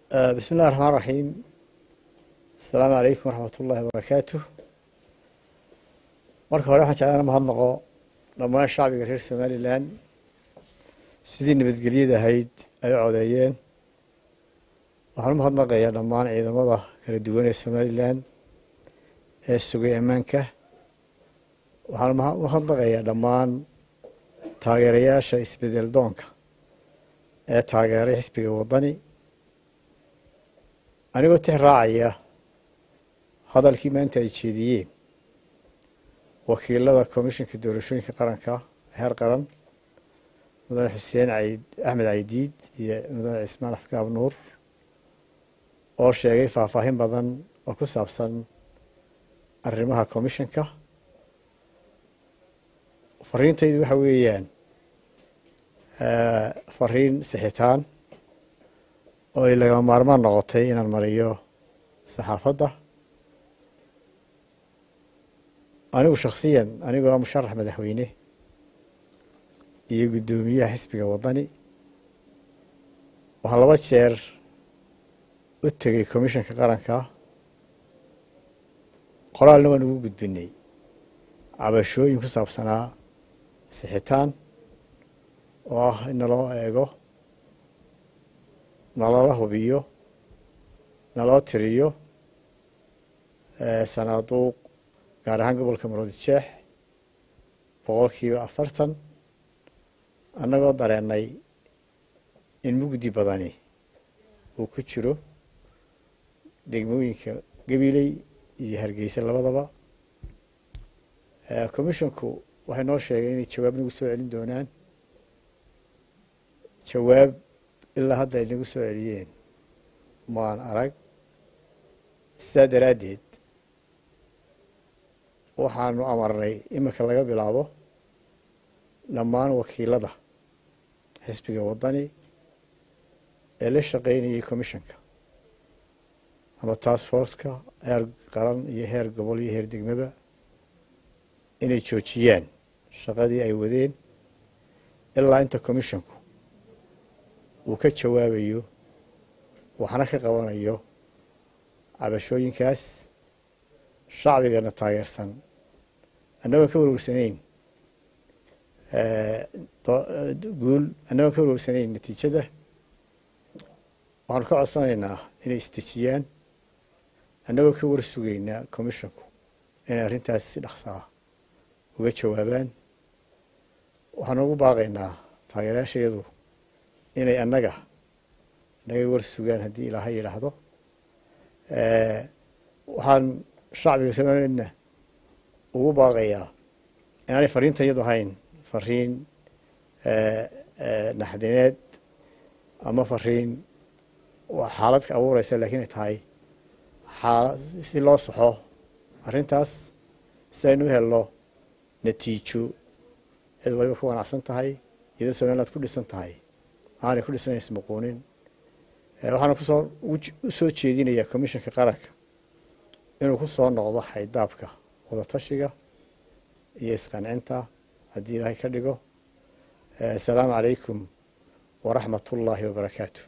bismi illahi raxmaan raxiim asalaamu calaykum waraxmat ullahi wabarakaatu marka hore waxaan jeclaan mahadnaqo dhammaan shacbiga reer somalilan sidii nabadgelyada ahayd ay u codeeyeen waxaan u mahadnaqayaa dhammaan ciidamada kala duwan ee somalilan ee sugay ammaanka waxaan umahadnaqayaa dhammaan taageerayaasha isbedel doonka ee taageeray xisbiga waddani anigoo tix raacaya hadalkii maanta ay jeediyeen wakiilada komishinka doorashooyinka qaranka heer qaran mudane xuseen aid axmed caydiid iyo mudane cismaan afgaab nuur oo sheegay faahfaahin badan oo ku saabsan arrimaha komishinka fariintaydu waxa weeyaan fariin sixitaan oo ay lagama maarmaan noqotay inaan mariyo saxaafadda anigu shaksiyan anigoo ah musharax madaxweyne iyo guddoomiyaha xisbiga waddani waxaan laba jeer u tegey commishanka qaranka qoraalna waan ugu gudbinay cabashooyin ku saabsanaa sixitaan oo ah in naloo eego nalala hubiyo naloo tiriyo sanaaduuq gaar ahaan gobolka maroodi jeex boqolkiiba afartan annagoo dareennay in mugdi badani uu ku jiro degmooyinka gabiley iyo hargeysa labadaba commisshonku waxay noo sheegeen inay jawaab nagu soo celin doonaan jawaab ilaa hadda ay nagu soo celiyeen maan arag sidaa daraaddeed waxaanu amarnay iminka laga bilaabo dhammaan wakiilada xisbiga waddani ee la shaqaynayay commissionka ama task forceka heer qaran iyo heer gobol iyo heer degmaba inay joojiyaan shaqadii ay wadeen ilaa inta commissionku uu ka jawaabayo waxna ka qabanayo cabashooyinkaas shacbigana taageersan annagoon ka warwarsanayn guul annagoon ka warwarsanayn natiijada waxaanu ka codsanaynaa inay isdejiyaan annagoo ka war sugaynaa commisshonku inay arrintaas si dhaqsaa uga jawaabaan waxaanu ugu baaqaynaa taageerayaashayadu inay annaga naga war sugaan haddii ilaaha yidhaahdo waxaan shacbiga somalileedna ugu baaqayaa inaanay fariinta iyadu ahayn fariin naxdineed ama fariin xaalad ka abuureysa lakiin ay tahay xaala si loo saxo arrintaas si aynu u helno natiijo cid waliba ku wanacsan tahay iyadoo somaliland ku dhisan tahay aanay ku dhisanayn ismuquunin waxaana kusoo u soo jeedinayaa commissionka qaranka inuu ku soo noqdo xaydaabka wadatashiga iyo isqancinta haddii ilaahay ka dhigo asalaamu calaykum waraxmat ullaahi wabarakaatu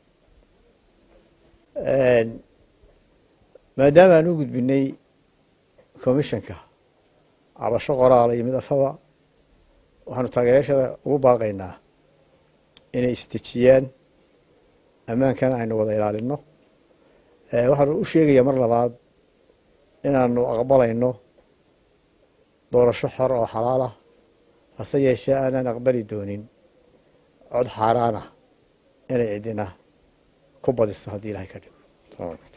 maadaama aan u gudbinay commissionka cabasho qoraala iyo mid afaba waxaanu taageerayaashada ugu baaqaynaa inay isdejiyaan ammaankana aynu wada ilaalino waxaanu u sheegayaa mar labaad inaanu aqbalayno doorasho xor oo xalaal ah hase yeeshee aanaan aqbali doonin cod xaaraana inay cidina ku badiso haddii ilahay ka dhigo